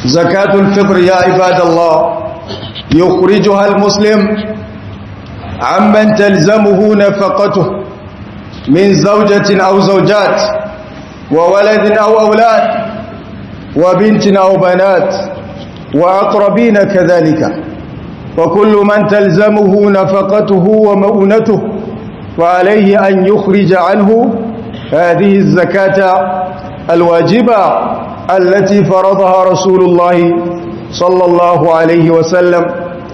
زكاة الفطر يا عباد الله يخرجها المسلم عمن تلزمه نفقته من زوجة أو زوجات وولد أو أولاد وبنت أو بنات وأقربين كذلك وكل من تلزمه نفقته ومؤونته فعليه أن يخرج عنه هذه الزكاة الواجبة التي فرضها رسول الله صلى الله عليه وسلم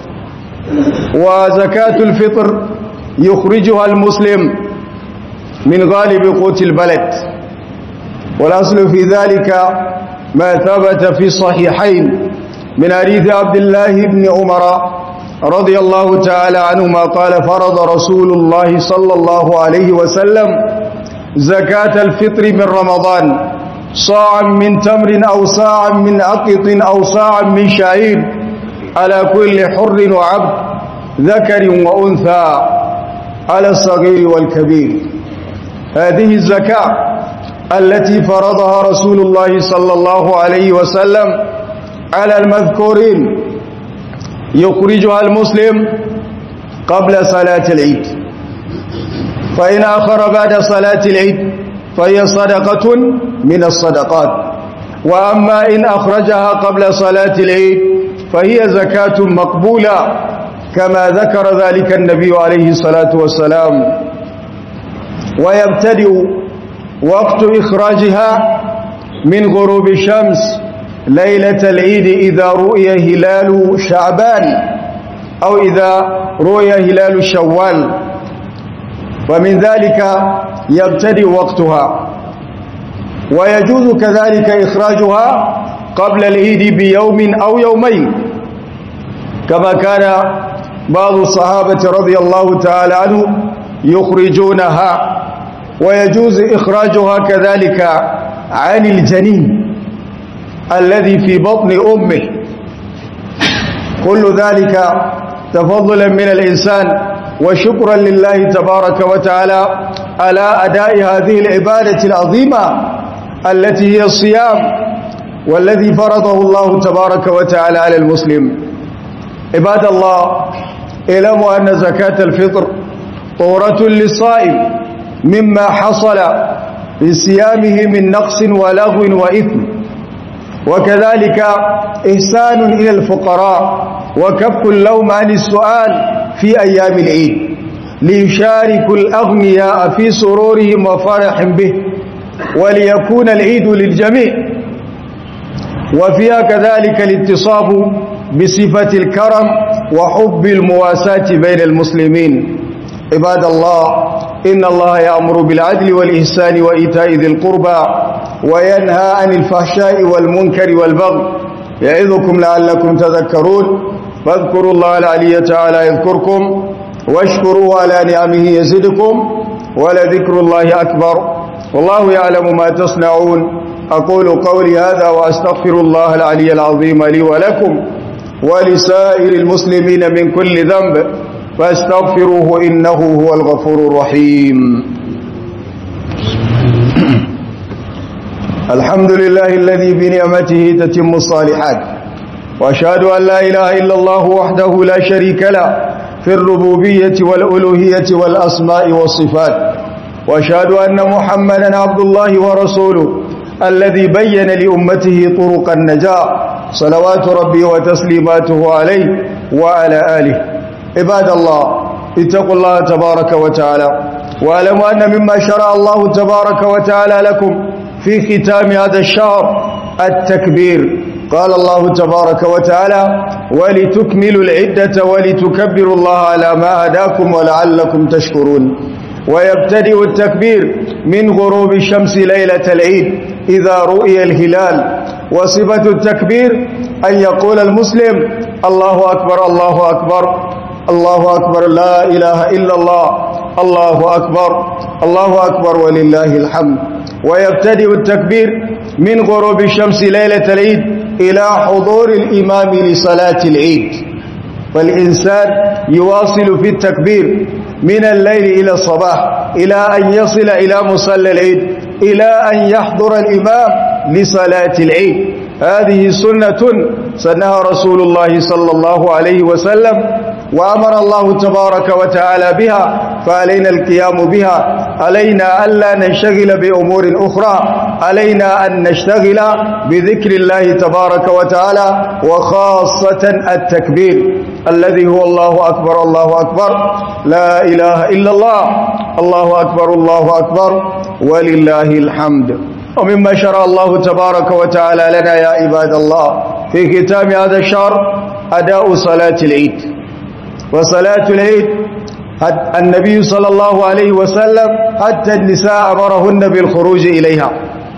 وزكاة الفطر يخرجها المسلم من غالب قوت البلد والأصل في ذلك ما ثبت في الصحيحين من حديث عبد الله بن عمر رضي الله تعالى عنهما قال فرض رسول الله صلى الله عليه وسلم زكاة الفطر من رمضان صاعا من تمر أو صاعا من أقط أو صاعا من شعير على كل حر وعبد ذكر وأنثى على الصغير والكبير هذه الزكاة التي فرضها رسول الله صلى الله عليه وسلم على المذكورين يخرجها المسلم قبل صلاة العيد فإن آخر بعد صلاة العيد فهي صدقة من الصدقات وأما إن أخرجها قبل صلاة العيد فهي زكاة مقبولة كما ذكر ذلك النبي عليه الصلاة والسلام ويبتدئ وقت إخراجها من غروب الشمس ليلة العيد إذا رؤي هلال شعبان أو إذا رؤي هلال شوال ومن ذلك يبتدئ وقتها ويجوز كذلك إخراجها قبل العيد بيوم أو يومين كما كان بعض الصحابة رضي الله تعالى عنهم يخرجونها ويجوز إخراجها كذلك عن الجنين الذي في بطن أمه كل ذلك تفضلا من الإنسان وشكرا لله تبارك وتعالى على أداء هذه العبادة العظيمة التي هي الصيام والذي فرضه الله تبارك وتعالى على المسلم عباد الله اعلموا أن زكاة الفطر طورة للصائم مما حصل في صيامه من نقص ولغو وإثم وكذلك إحسان إلى الفقراء وكف اللوم عن السؤال في أيام العيد ليشاركوا الأغنياء في سرورهم وفرح به وليكون العيد للجميع وفيها كذلك الاتصاب بصفة الكرم وحب المواساة بين المسلمين عباد الله إن الله يأمر بالعدل والإحسان وإيتاء ذي القربى وينهى عن الفحشاء والمنكر والبغي يعظكم لعلكم تذكرون فاذكروا الله العلي تعالى يذكركم واشكروا على نعمه يزدكم ولذكر الله أكبر والله يعلم ما تصنعون أقول قولي هذا وأستغفر الله العلي العظيم لي ولكم ولسائر المسلمين من كل ذنب فاستغفروه إنه هو الغفور الرحيم الحمد لله الذي بنعمته تتم الصالحات وأشهد أن لا إله إلا الله وحده لا شريك له في الربوبية والألوهية والأسماء والصفات وأشهد أن محمدا عبد الله ورسوله الذي بين لأمته طرق النجاة صلوات ربي وتسليماته عليه وعلى آله عباد الله اتقوا الله تبارك وتعالى واعلموا أن مما شرع الله تبارك وتعالى لكم في ختام هذا الشهر التكبير قال الله تبارك وتعالى ولتكملوا العدة ولتكبروا الله على ما هداكم ولعلكم تشكرون ويبتدئ التكبير من غروب الشمس ليلة العيد إذا رؤي الهلال وصفة التكبير أن يقول المسلم الله أكبر الله أكبر الله أكبر لا إله إلا الله الله أكبر الله أكبر ولله الحمد ويبتدئ التكبير من غروب الشمس ليلة العيد إلى حضور الإمام لصلاة العيد فالإنسان يواصل في التكبير من الليل إلى الصباح إلى أن يصل إلى مصلى العيد إلى أن يحضر الإمام لصلاة العيد هذه سنة سنها رسول الله صلى الله عليه وسلم وأمر الله تبارك وتعالى بها فعلينا القيام بها علينا ألا ننشغل بأمور أخرى علينا أن نشتغل بذكر الله تبارك وتعالى وخاصة التكبير الذي هو الله أكبر الله أكبر لا إله إلا الله الله أكبر الله أكبر ولله الحمد ومما شرع الله تبارك وتعالى لنا يا عباد الله في ختام هذا الشهر أداء صلاة العيد وصلاة العيد النبي صلى الله عليه وسلم حتى النساء أمرهن بالخروج إليها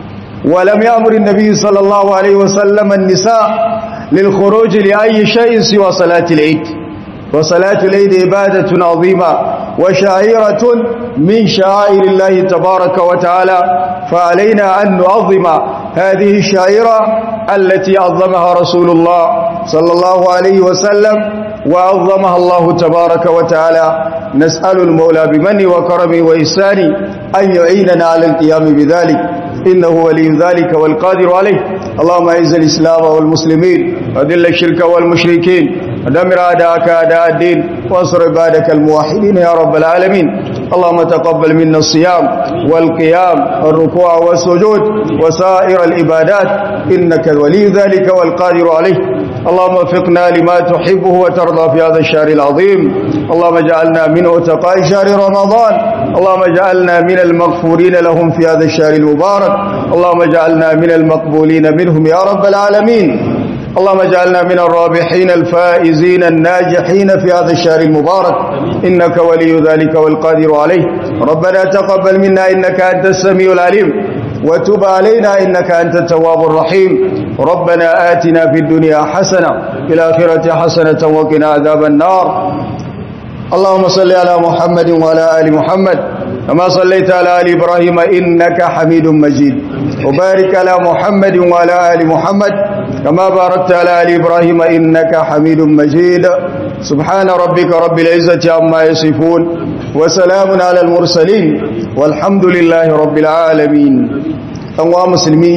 ولم يأمر النبي صلى الله عليه وسلم النساء للخروج لأي شيء سوى صلاة العيد وصلاة العيد عبادة عظيمة وشعيرة من شعائر الله تبارك وتعالى فعلينا أن نعظم هذه الشعيرة التي عظمها رسول الله صلى الله عليه وسلم وعظمها الله تبارك وتعالى نسأل المولى بمن وكرمه وإحسانه أن يعيننا على القيام بذلك إنه ولي ذلك والقادر عليه اللهم أعز الإسلام والمسلمين وذل الشرك والمشركين ودمر أعداءك أعداء الدين وانصر عبادك الموحدين يا رب العالمين اللهم تقبل منا الصيام والقيام والركوع والسجود وسائر العبادات إنك ولي ذلك والقادر عليه اللهم وفقنا لما تحبه وترضى في هذا الشهر العظيم اللهم اجعلنا من اتقاء شهر رمضان اللهم اجعلنا من المغفورين لهم في هذا الشهر المبارك اللهم اجعلنا من المقبولين منهم يا رب العالمين اللهم اجعلنا من الرابحين الفائزين الناجحين في هذا الشهر المبارك إنك ولي ذلك والقادر عليه ربنا تقبل منا إنك أنت السميع العليم وتب علينا إنك أنت التواب الرحيم ربنا آتنا في الدنيا حسنة في الآخرة حسنة وقنا عذاب النار اللهم صل على محمد وعلى آل محمد كما صليت على آل إبراهيم إنك حميد مجيد وبارك على محمد وعلى آل محمد كما باركت على آل إبراهيم إنك حميد مجيد سبحان ربك رب العزة عما يصفون وسلام على المرسلين والحمد لله رب العالمين أنواع مسلمين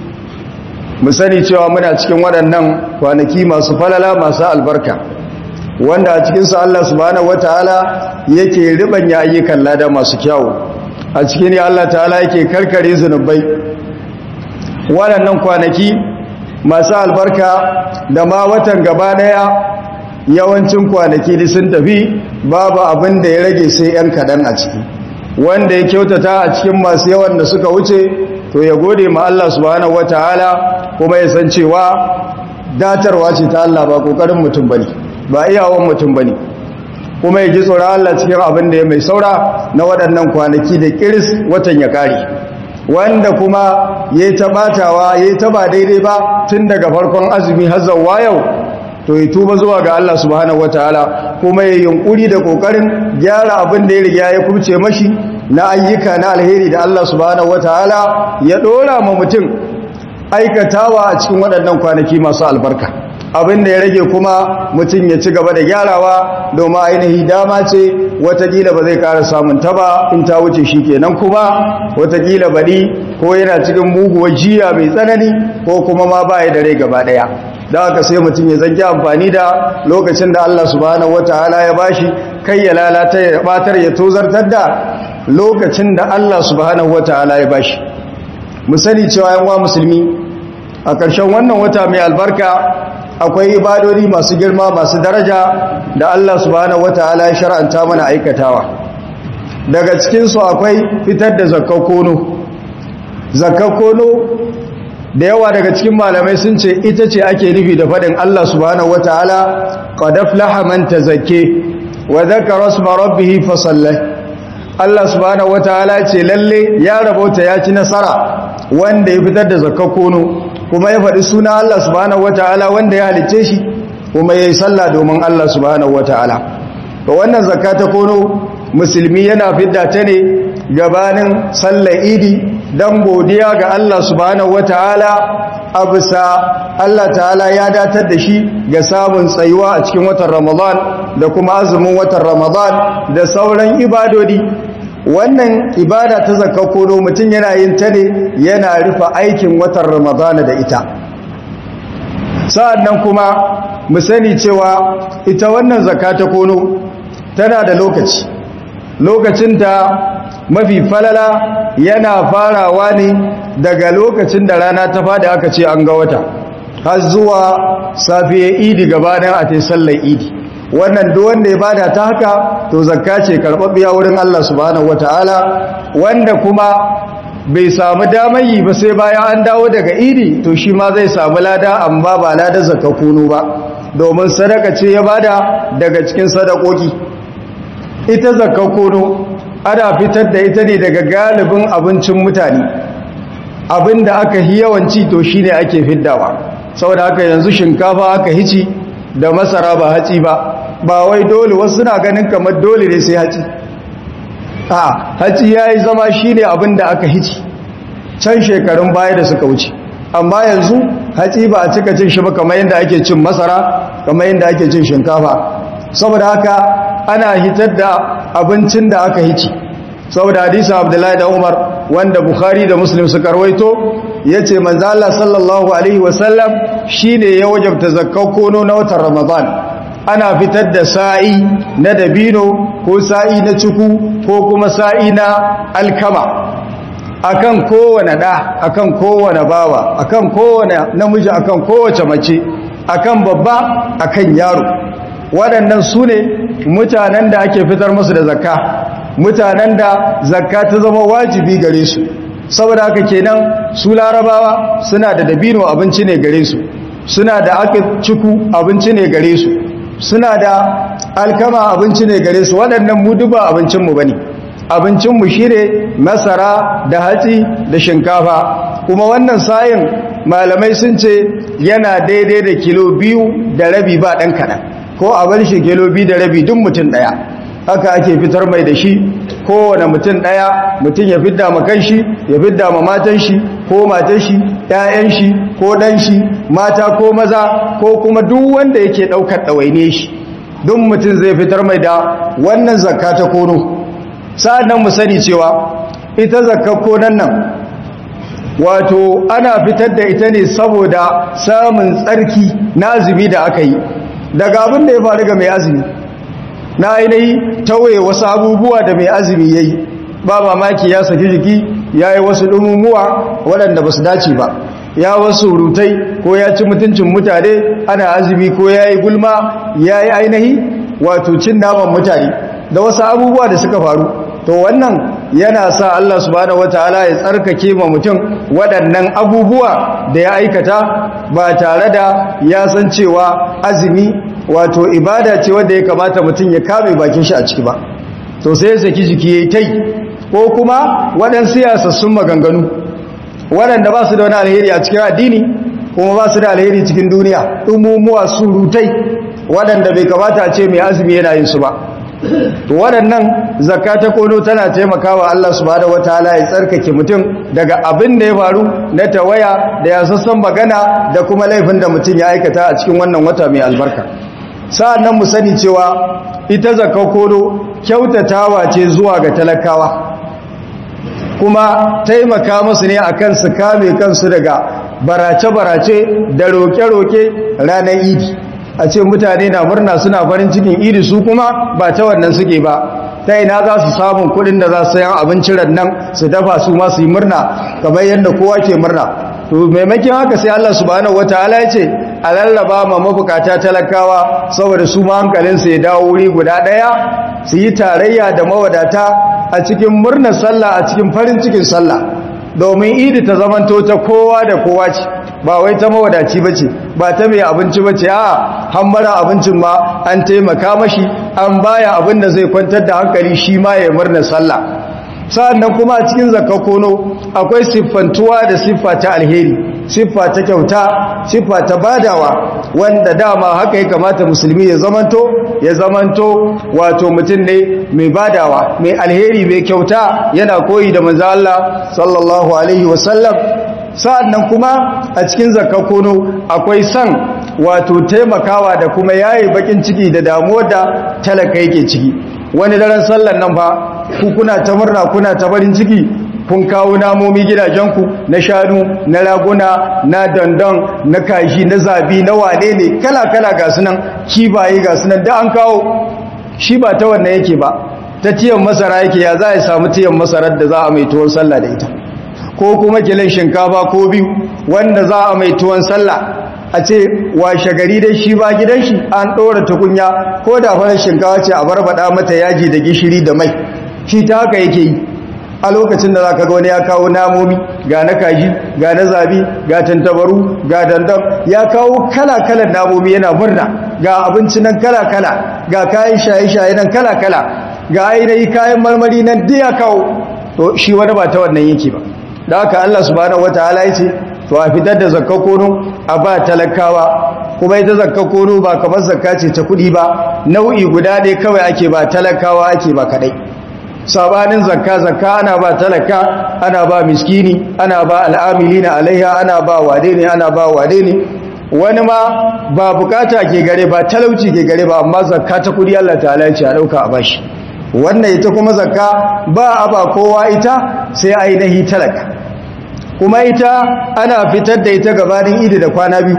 mu sani cewa muna cikin waɗannan kwanaki masu falala masu albarka wanda a cikinsu Allah subhanahu wataala yake ribanya ayyukan lada masu kyawu a cikin ne Allah ta'ala yake karkare zunubai waɗannan kwanaki masu albarka da ma watan gaba ɗaya yawancin kwanaki da sun tafi babu abin da ya rage sai 'yan kaɗan a ciki wanda ya kyautata a cikin masu yawan da suka wuce to ya gode ma Allah subhanahu wataala kuma ya san cewa datarwa ce ta Allah ba kokarin mutum bane ba iyawan mutum bane kuma ya ji tsoron Allah cikin abin da ya mai saura na waɗannan kwanaki da kiris watan ya kare wanda kuma yayi ta batawa yayi ta ba daidai ba tun daga farkon azumi har zuwa yau to ya tuba zuwa ga Allah subhanahu wataala kuma ya yunkuri da kokarin gyara abin da ya riga ya kubce mashi na ayyuka na alheri da Allah subhanahu wataala ya dora ma mutum aikatawa a cikin waɗannan kwanaki masu albarka abin da ya rage kuma mutum ya ci gaba da gyarawa domin ainihi dama ce watakila ba zai ƙara samun ta ba in ta wuce shi kenan kuma watakila baɗi ko yana cikin muguwar jiya mai tsanani ko kuma ma ba ya da rai gaba ɗaya da haka sai mutum ya zanki amfani da lokacin da Allah subhanahu wataala ya bashi kai ya lalata ya batar ya tozartar da lokacin da Allah subhanahu wataala ya bashi mu sani cewa yan wa musulmi a ƙarshen wannan wata mai albarka akwai ibadodi masu girma masu daraja da Allah subhanahu wataala ya shar'anta mana aikatawa daga cikin su akwai fitar da zakkakono zakkakono da yawa daga cikin malamai sun ce ita ce ake nufi da faɗin Allah subhanahu wataala qad aflaha man tazakke wa dhakara isma rabbih fa salla Allah subhanahu wataala ce lalle ya rabauta ya ci nasara wanda ya fitar da zakkakono kuma ya faɗi suna Allah subhanahu wataala wanda ya halicce shi kuma yayi sallah domin Allah subhanahu wataala to wannan zakata kono musulmi yana fidda ta ne gabanin sallar idi don godiya ga Allah subhanahu wata'ala a bisa Allah ta'ala ya datar da shi ga samun tsayuwa a cikin watan Ramadan da kuma azumin watan Ramadan da sauran ibadodi wannan ibada ta kono mutum yana yin ta ne yana rufe aikin watan Ramadan da ita sa'annan kuma mu sani cewa ita wannan zakka ta kono tana da lokaci lokacinta mafi falala yana farawa ne daga lokacin da rana ta fada aka ce an ga wata har zuwa safiya idi gabanin a ta sallar idi wannan duk wanda ya bada ta haka to zakka ce karɓaɓɓiya wurin Allah subhanahu wataala wanda kuma bai samu damar yi ba sai bayan an dawo daga idi to shi ma zai samu lada amma ba lada zakka kunu ba domin sadaka ce ya bada daga cikin sadakoki ita zakka kunu ana fitar da ita ne daga galibin abincin mutane abinda aka yi yawanci to shine ake fiddawa saboda haka yanzu shinkafa aka hici da masara ba haci ba ba wai dole wasu na ganin kamar dole ne sai haci a haci yayi zama shine abinda aka hici can shekarun baya da suka wuce amma yanzu haci ba a cika cin shi ba kamar yadda ake cin masara kamar yadda ake cin shinkafa saboda haka ana hitar da abincin da aka hici saboda hadisa abdullahi da umar wanda bukhari da muslim suka rawaito ya ce manzo Allah sallallahu alaihi wasallam shine ya wajabta zakkar kono na watan ramadan ana fitar da sa'i na dabino ko sa'i na ciku ko kuma sa'i na alkama akan kowane da akan kowane bawa akan kowane namiji akan kowace mace akan babba akan yaro waɗannan su ne mutanen da ake fitar musu da zakka mutanen da zakka ta zama wajibi gare su saboda haka kenan su larabawa suna da dabino abinci ne gare su suna da aka ciku abinci ne gare su suna da alkama abinci ne gare su waɗannan mu duba abincinmu ba ne abincinmu shi ne masara da hatsi da shinkafa kuma wannan sayin malamai sun ce yana daidai da kilo biyu da rabi ba ɗan kaɗan ko a bar shi kilo biyu da rabi duk mutum ɗaya haka ake fitar mai da shi kowane mutum ɗaya mutum ya fidda ma kan shi ya fidda ma matan shi ko matan shi ƴaƴan shi ko ɗan shi mata ko maza ko kuma duk wanda yake ɗaukar ɗawaine shi duk mutum zai fitar mai da wannan zakka ta kono sa'an nan mu sani cewa ita zakka konan nan wato ana fitar da ita ne saboda samun tsarki na azumi da aka yi daga abin da ya faru ga mai azumi na ainihi tawaye wasu abubuwa da mai azumi ya yi ba mamaki ya saki jiki ya yi wasu ɗumumuwa waɗanda ba su dace ba ya wasu rutai ko ya ci mutuncin mutane ana azumi ko ya yi gulma ya yi ainihi wato cin naman mutane da wasu abubuwa da suka faru to wannan yana sa Allah subhanahu wataala ya tsarkake ma mutum waɗannan abubuwa da ya aikata ba tare da ya san cewa azumi wato ibada ce wanda ya kamata mutum ya kame bakin shi a ciki ba to sai ya saki jiki yayi tai ko kuma waɗansu siyasassun maganganu waɗanda ba su da wani alheri a cikin addini kuma ba su da alheri cikin duniya ɗumumuwa surutai waɗanda bai kamata a ce mai azumi yana yin su ba to waɗannan zakka ta kono tana taimakawa Allah subhanahu wataala ya tsarkake mutum daga abin da ya faru na tawaya da yasassan magana da kuma laifin da mutum ya aikata a cikin wannan wata mai albarka sa'annan mu sani cewa ita zakka kono kyautatawa ce zuwa ga talakawa kuma taimaka musu ne akan su kame kansu daga barace-barace da roke-roke ranar idi a ce mutane na murna suna farin cikin idi su kuma ba ta wannan suke ba ta ina za su samun kudin da za su sayan abincin rannan su dafa su ma su yi murna kamar yadda kowa ke murna to maimakon haka sai Allah subhanahu wataala ya ce a lallaba ma mabukata talakawa saboda su ma hankalinsu ya dawo wuri guda daya su yi tarayya da mawadata a cikin murnar sallah a cikin farin cikin sallah domin idi ta zamanto ta kowa da kowa ce ba wai ta mawadaci ba ce ba ta mai abinci ba ce a hammara abincin ma an taimaka mashi an baya abin da zai kwantar da hankali shi ma ya murna sallah sa'annan kuma a cikin zakakono akwai siffantuwa da siffa ta alheri siffa ta kyauta siffa ta badawa wanda dama haka ya kamata musulmi ya zamanto ya zamanto wato mutum ne mai badawa mai alheri mai kyauta yana koyi da manzo Allah sallallahu alaihi wasallam sa'annan kuma a cikin zakakono akwai san wato taimakawa da kuma yayi bakin ciki da damuwar da talaka yake ciki wani daren sallan nan fa ku kuna ta murna kuna ta barin ciki kun kawo namomi gidajenku na shanu na raguna na dandon na kashi na zabi na wane ne kala-kala ga sunan kibaye ga sunan da an kawo shi ba ta wannan yake ba ta tiyan masara yake ya za a samu tiyan masarar da za a mai tuwon sallah da ita ko kuma kilin shinkafa ko biyu wanda za a mai tuwon sallah a ce washe gari dai shi ba gidan shi an ɗora tukunya ko da farar shinkawa ce a barbaɗa mata yaji da gishiri da mai shi ta haka yake yi a lokacin da za ka wani ya kawo namomi ga na kaji ga na zabi ga tantabaru ga dandam ya kawo kala-kalan namomi yana murna ga abinci nan kala-kala ga kayan shaye-shaye nan kala-kala ga ainihi kayan marmari nan duk ya kawo to shi wani ba ta wannan yake ba da haka Allah subhanahu wataala ya ce to a fitar da zakka kono a ba talakawa kuma ita zakka kono ba kamar zakka ce ta kuɗi ba nau'i guda ne kawai ake ba talakawa ake ba kadai sabanin zakka zakka ana ba talaka ana ba miskini ana ba al'amilina alaiha ana ba wade ne ana ba wade ne wani ma ba bukata ke gare ba talauci ke gare ba amma zakka ta kudi Allah ta'ala ce a dauka a bashi wannan ita kuma zakka ba a ba kowa ita sai ainihi talaka kuma ita ana fitar da ita gabanin idi da kwana biyu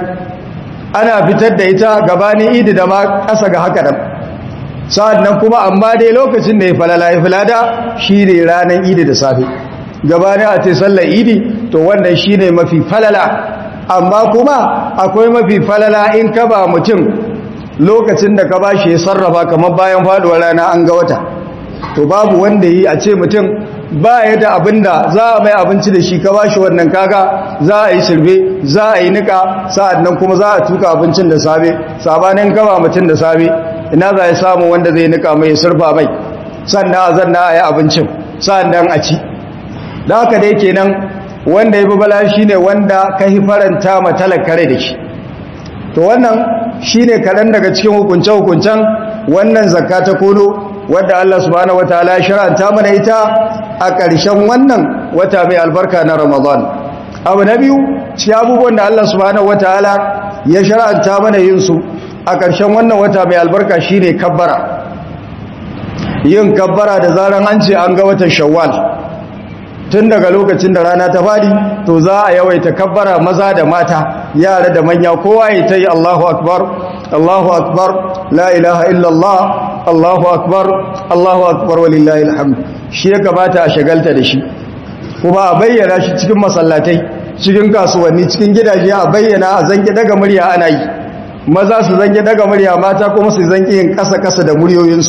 ana fitar da ita gabanin idi da ma ƙasa ga haka nan sa'ad nan kuma amma dai lokacin da ya falala ya falada shi ne ranar idi da safe gabanin a ce sallar idi to wannan shi ne mafi falala amma kuma akwai mafi falala in ka ba mutum lokacin da ka ba shi ya sarrafa kamar bayan faduwar rana an ga wata to babu wanda yi a ce mutum ba ya da abin da za a mai abinci da shi ka ba shi wannan kaga za a yi shirbe za a yi nika sa'ad nan kuma za a tuka abincin da safe sabanin kaba mutum da safe ina za a samu wanda zai nika mai surfa mai sannan a zanna a yi abincin sannan a ci da haka dai kenan wanda ya bala shi ne wanda ka yi faranta ma talakare da shi to wannan shi ne kaɗan daga cikin hukunce-hukuncen wannan zakka ta kono wadda Allah subhanahu wataala ya shar'anta mana ita a ƙarshen wannan wata mai albarka na Ramadan abu na biyu ci abubuwan da Allah subhanahu wataala ya shar'anta mana yin su a ƙarshen wannan wata mai albarka shine kabbara yin kabbara da zaran an ce an ga watan shawwal tun daga lokacin da rana ta fadi to za a yawaita kabbara maza da mata yara da manya kowa ya ta yi Allahu akbar Allahu akbar la ilaha illallah Allahu akbar Allahu akbar walillahi alhamd shi ya kamata a shagalta da shi kuma a bayyana shi cikin masallatai cikin kasuwanni cikin gidaje a bayyana a zanki daga murya ana yi maza su zanki daga murya mata kuma su zanki yin kasa-kasa da muryoyinsu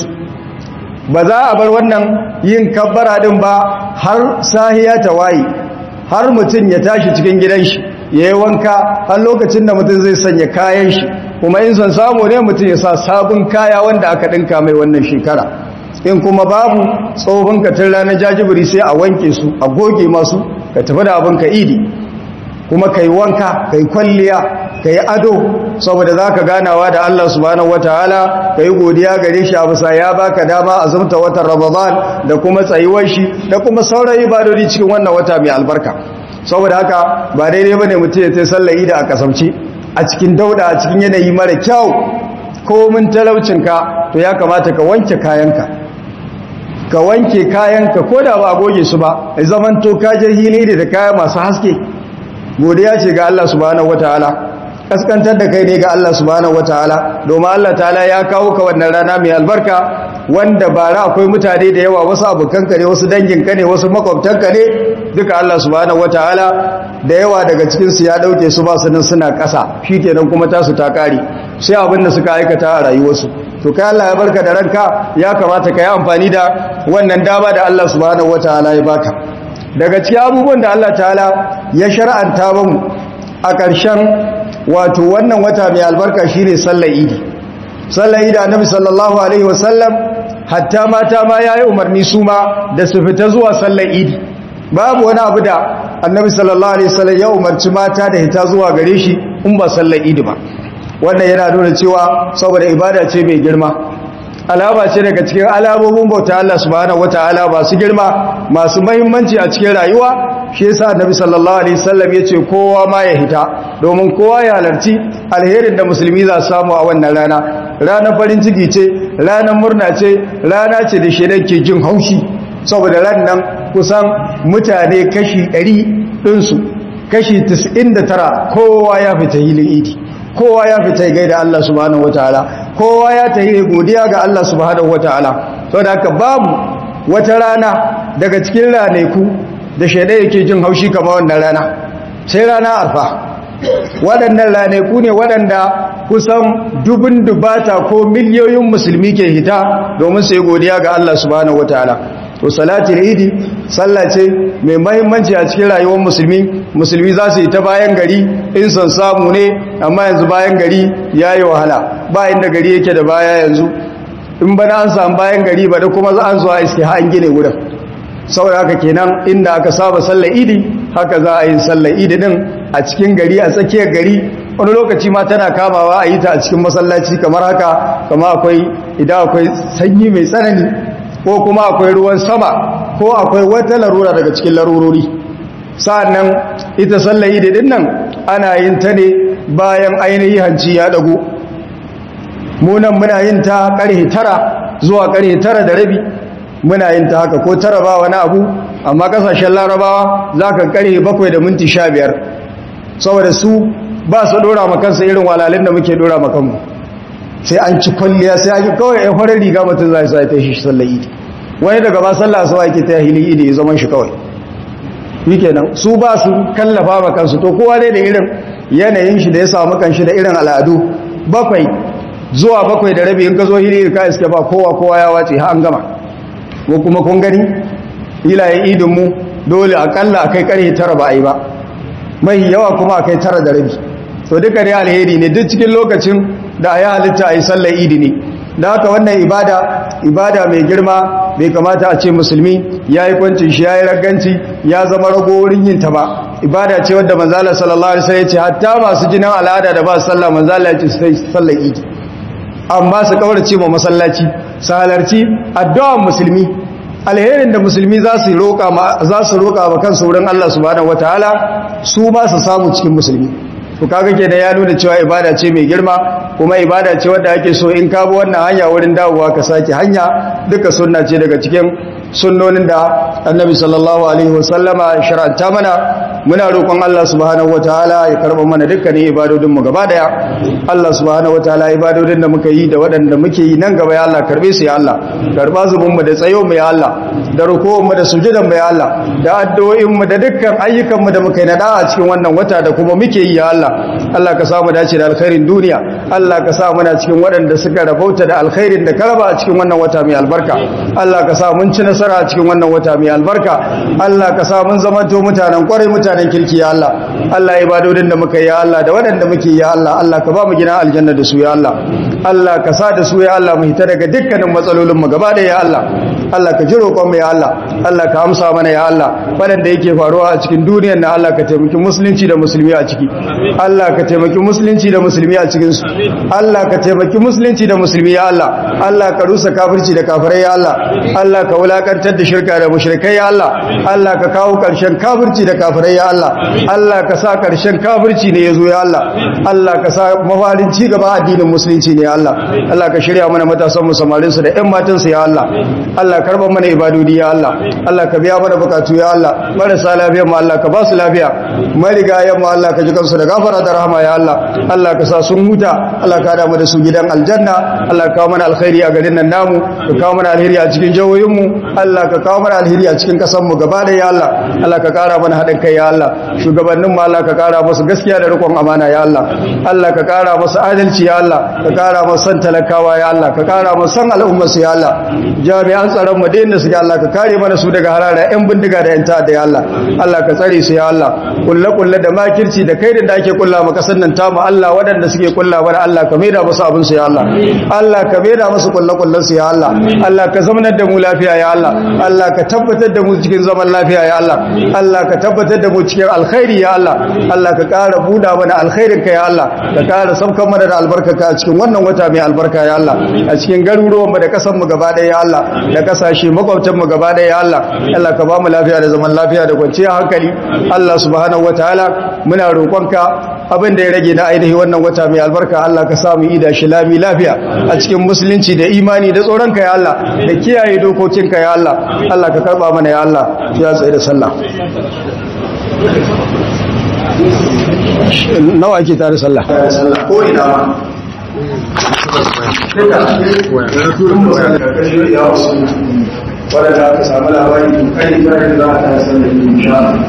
ba za a bar wannan yin kabbara din ba har sahiya ta waye har mutum ya tashi cikin gidan shi ya yi wanka har lokacin da mutum zai sanya kayan shi kuma in son samu ne mutum ya sa sabon kaya wanda aka ɗinka mai wannan shekara in kuma babu tsohon katin ranar jajibiri sai a wanke su a goge masu ka tafi da abin ka idi kuma ka yi wanka ka yi kwalliya ka yi ado saboda za ka ganawa da Allah subhanahu wataala ka yi godiya gare shi a bisa ya baka dama a zumta watan ramadan da kuma tsayuwar shi da kuma sauran ibadodi cikin wannan wata mai albarka saboda haka ba daidai bane mutum ya tai sallar idi a kasance a cikin dauda a cikin yanayi mara kyau ko mun talaucinka to ya kamata ka wanke kayanka ka wanke kayanka ko da ba a goge su ba a zaman to kaje hili da kaya masu haske godiya ce ga Allah subhanahu wataala kaskantar da kai ne ga Allah subhanahu wataala domin Allah ta'ala ya kawo ka wannan rana mai albarka wanda bara akwai mutane da yawa wasu abokanka ne wasu danginka ne wasu makwabtanka ne duka Allah subhanahu wataala da yawa daga cikin su ya dauke su ba su nan suna ƙasa shikenan kuma tasu ta kare sai abin da suka aikata a rayuwarsu to kai Allah ya barka da ranka ya kamata ka yi amfani da wannan dama da Allah subhanahu wataala ya baka daga cikin abubuwan da Allah ta'ala ya shar'anta mu a ƙarshen wato wannan wata mai albarka shine sallar idi sallar idi annabi sallallahu alaihi wasallam hatta mata ma yayi umarni su ma da su fita zuwa sallar idi babu wani abu da annabi sallallahu alaihi wasallam ya umarci mata da hita zuwa gare shi in ba sallar idi ba wannan yana nuna cewa saboda ibada ce mai girma alama ce daga cikin alamomin bauta Allah subhanahu wataala masu girma masu muhimmanci a cikin rayuwa shi yasa annabi sallallahu alaihi wasallam yace kowa ma ya hita domin kowa ya halarci alherin da musulmi za su samu a wannan rana ranar farin ciki ce ranar murna ce rana ce da shedan ke jin haushi saboda ran nan kusan mutane kashi 100 ɗinsu kashi 99 kowa ya fita hilin idi kowa ya fita gaida Allah subhanahu wataala kowa ya tayi godiya ga Allah subhanahu wataala saboda haka babu wata rana daga cikin ranaku da shaida yake jin haushi kamar wannan rana sai rana arfa waɗannan ranaku ne waɗanda kusan dubun dubata ko miliyoyin musulmi ke hita domin su yi godiya ga Allah subhanahu wataala to salati da idi sallah ce mai mahimmanci a cikin rayuwar musulmi musulmi za su yi ta bayan gari in son samu ne amma yanzu bayan gari ya yi wahala ba inda gari yake da baya yanzu in bana an samu bayan gari ba da kuma za an zuwa iske ha an gine wurin saboda haka kenan inda aka saba sallar idi haka za a yi sallar idi din a cikin gari a tsakiyar gari wani lokaci ma tana kamawa a yi ta a cikin masallaci kamar haka kama akwai idan akwai sanyi mai tsanani ko kuma akwai ruwan sama ko akwai wata larura daga cikin larurori sa'annan ita sallar idi din nan ana yin ta ne bayan ainihin hanci ya dago munan muna yin ta karhe tara zuwa karhe tara da rabi muna yin ta haka ko tara ba wani abu amma kasashen larabawa za ka karhe bakwai da minti sha biyar saboda su ba su dora makansa irin walalin da muke dora makanmu sai an ci kwalliya sai an yi kawai ya farar riga mutum za su ta shi sallar idi wani daga ba sallah su ake ta hilin idi ya zaman shi kawai yi kenan su ba su kallafa makansu to kowa dai da irin yanayin shi da ya samu kanshi da irin al'adu bakwai zuwa bakwai da rabi in ka zo hili ka iske ba kowa kowa ya wace ha an gama ko kuma kun gani hilayen idin mu dole akalla akai karhe tara ba a yi ba mai yawa kuma akai tara da rabi to duka dai alheri ne duk cikin lokacin da ya halitta a yi sallar idi ne da haka wannan ibada ibada mai girma bai kamata a ce musulmi ya yi kwancin shi ya yi raganci ya zama rago wurin yin ta ba ibada ce wadda manzala sallallahu alaihi wasallam ya ce hatta masu jinin al'ada da ba su sallah manzala ya ce sai sallar idi amma su kaurace ma masallaci su halarci addu'ar musulmi alherin da musulmi za su roƙa ma za su roƙa ma kansu wurin Allah subhanahu wataala su ma su samu cikin musulmi to kaga ke da ya nuna cewa ibada ce mai girma kuma ibada ce wadda ake so in ka bi wannan hanya wurin dawowa ka sake hanya duka sunna ce daga cikin sunnonin da annabi sallallahu alaihi wasallama shar'anta mana muna roƙon Allah subhanahu wataala ya karɓa mana dukkanin ibadodin mu gaba daya Allah subhanahu wataala ibadodin da muka yi da waɗanda muke yi nan gaba ya Allah karbe su ya Allah karba zubin mu da tsayo mu ya Allah da ruku'un mu da sujudan mu ya Allah da addu'o'in mu da dukkan ayyukan mu da muka yi na da'a cikin wannan wata da kuma muke yi ya Allah Allah ka samu dace da alkhairin duniya Allah ka sa muna cikin waɗanda suka rabauta da alkhairin da karaba a cikin wannan wata mai albarka Allah ka sa mun ci nasara a cikin wannan wata mai albarka Allah ka sa mun zama to mutanen kwarai mutanen kirki ya Allah Allah ibadodin da muka yi ya Allah da waɗanda muke ya Allah Allah ka ba mu gina aljanna da su ya Allah Allah ka sa da su ya Allah mu hita daga dukkanin matsalolin mu gaba da ya Allah Allah ka ji roƙon mu ya Allah Allah ka amsa mana ya Allah waɗanda yake faruwa a cikin duniyar na Allah ka taimaki musulunci da musulmi a ciki Allah ka taimaki musulunci da musulmi a cikin su Allah ka taimaki musulunci da musulmi ya Allah Allah ka rusa kafirci da kafirai ya Allah Allah ka wulakantar da shirka da mushrikai ya Allah Allah ka kawo ƙarshen kafirci da kafirai ya Allah Allah ka sa ƙarshen kafirci ne yazo ya Allah Allah ka sa mafarin ci gaba addinin musulunci ne ya Allah Allah ka shirya mana matasan mu samarin su da ƴan matan su ya Allah Allah karban mana ibadodi ya Allah Allah ka biya mana bukatu ya Allah marasa lafiya mu Allah ka ba su lafiya marigayen mu Allah ka ji kansu da gafara da rahama ya Allah Allah ka sa sun huta Allah ka hada mu da su gidan aljanna Allah ka kawo mana alkhairi a garin nan namu ka kawo mana alheri a cikin jawoyin mu Allah ka kawo mana alheri a cikin kasan mu gaba da ya Allah Allah ka kara mana haɗin kai ya Allah shugabannin mu Allah ka kara musu gaskiya da rikon amana ya Allah Allah ka kara musu adalci ya Allah ka kara musu san talakawa ya Allah ka kara musu san al'ummar su ya Allah jami'an tsaron mu da inda suke Allah ka kare mana su daga harara yan bindiga da yan ta'adda ya Allah Allah ka tsare su ya Allah kulle kulle da makirci da kai da ake kulla maka sannan tamu Allah waɗanda suke kulla mana Allah ka maida musu abin su ya Allah Allah ka maida musu kulle kullen su ya Allah Allah ka zamanar da mu lafiya ya Allah Allah ka tabbatar da mu cikin zaman lafiya ya Allah Allah ka tabbatar da mu cikin alkhairi ya Allah Allah ka ƙara buɗa mana alkhairin ka ya Allah ka ƙara saukan mana da albarkaka a cikin wannan wata mai albarka ya Allah a cikin garuruwan mu da ƙasar mu gaba ɗaya ya Allah da kasashe makwabtan mu gaba ɗaya ya Allah Allah ka ba mu lafiya da zaman lafiya da kwanciyar hankali Allah subhanahu wataala muna roƙonka abin da ya rage na ainihi wannan wata mai albarka Allah ka samu ida shi lami lafiya a cikin musulunci da imani da tsoronka ya Allah da kiyaye dokokinka ya Allah Allah ka karba mana ya Allah ya tsaye da sallah nawa ake tare sallah ko ina ma wadda aka samu labari kai da za a tare sallah